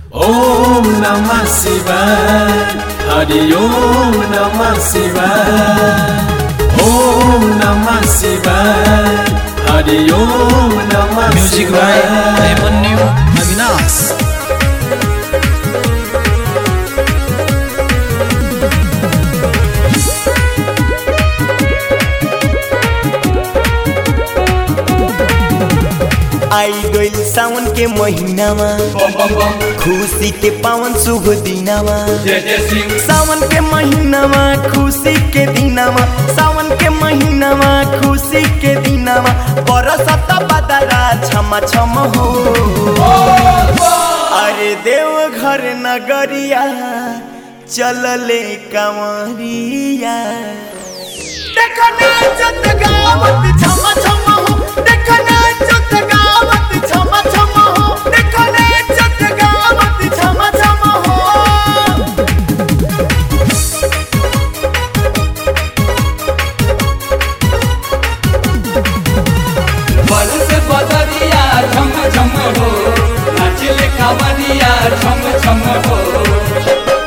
ओम नमः शिवाय हरि ओम नमः शिवाय ओम नमः शिवाय हरि ओम नमः म्युजिक बाय शिवाय अभिमन्यु अविनाश आई गइल सावन के महीनामा खुशी के पावन शुभ दिनामा सावन के महीनामा खुशी के दिनामा सावन के महीनामा खुशी के दिनामा बरसत बदरा छम छम हो अरे देव घर नगरिया चलले कंवरिया देखो नाचत गावत छम छम हो देखो नाचत गावत छम छम हो देखो नाचत गावत छम छम हो बल से बदरिया झम झम हो नाचले कांवरिया झम झम हो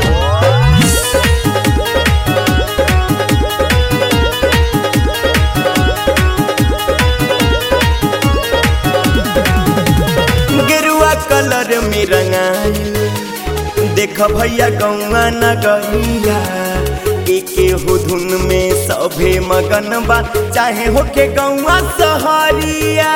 गेरुआ कलर में रंगाइल देख भैया गौआ नगरिया एके हो धुन में सभे मगन बा चाहे होके गौआ सहरिया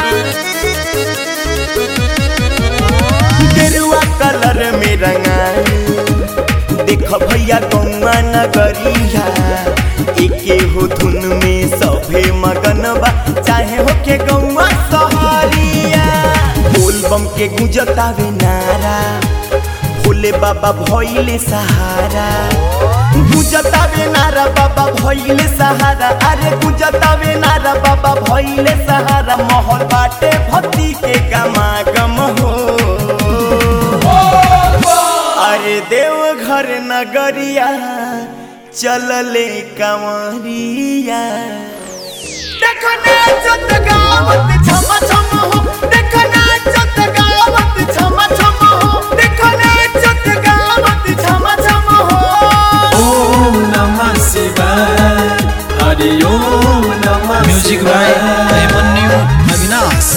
गेरुआ कलर में रंगाइल देख भैया गौआ नगरिया एके हो धुन में सभे मगन बा चाहे होके गौआ सहरिया बोल बम के गुंजतावे नारा भोले बाबा भइले सहारा गुंजतावे नारा बाबा भइले सहारा अरे गुंजतावे नारा बाबा भइले सहारा महल बाटे भक्ति के गमागम हो अरे देव घर नगरिया चलले कंवरिया देखो नाचत गावत छम छम हो देखो नाचत गावत छम छम हो देखो नाचत गावत छम छम हो ओम नमः शिवाय हरि ओम नमः म्युजिक बाय शिवाय अभिमन्यु अविनाश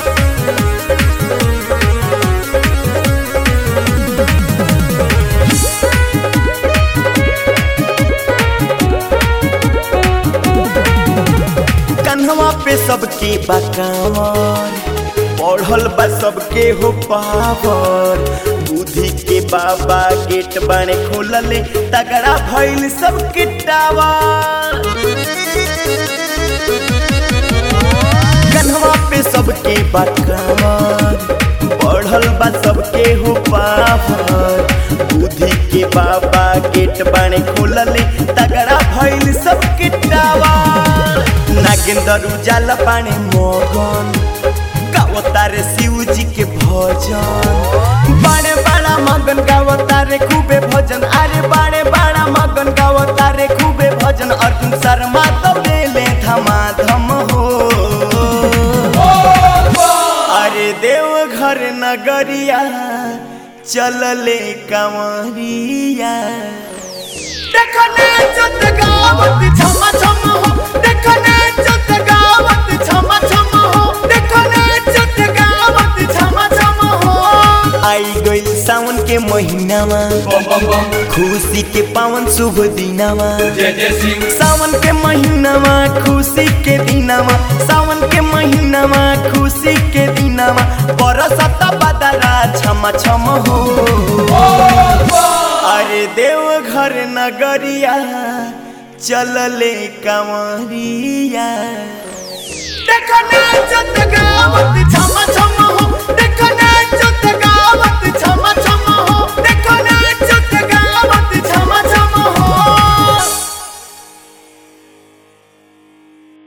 कन्हवा पे सबके बकावर पढ़ल बा सबके हो पावर बुद्धि के बाबा गेट बाने खोलले तगड़ा भइल सबके टावर कन्हवा पे सबके बकावर पढ़ल बा सबके हो पावर बुद्धि के बाबा गेट बाने खोलले तगड़ा भइल सबके टावर नागेंद्र उजाला पाने मगन गावतारे शिव जी के भजन बड़े बड़ा मगन गावतारे खूबे भजन अरे बड़े बड़ा मगन गावतारे खूबे भजन अर्जुन शर्मा तो ले धमाधम हो अरे देव घर नगरिया चलले कंवरिया देखो नाचत गावत छम छम हो देखो नाचत गावत छम छम हो देखो नाचत गावत छम छम हो आई गइल सावन के महीनामा बम बम बम खुशी के पावन शुभ दिनामा जय जय सिंह सावन के महीनामा खुशी के दिनामा सावन के महीनामा खुशी के दिनामा बरसत बदरा छम छम हो अरे देव घर नगरिया चलले कंवरिया देखो नाचत गावत छम छम हो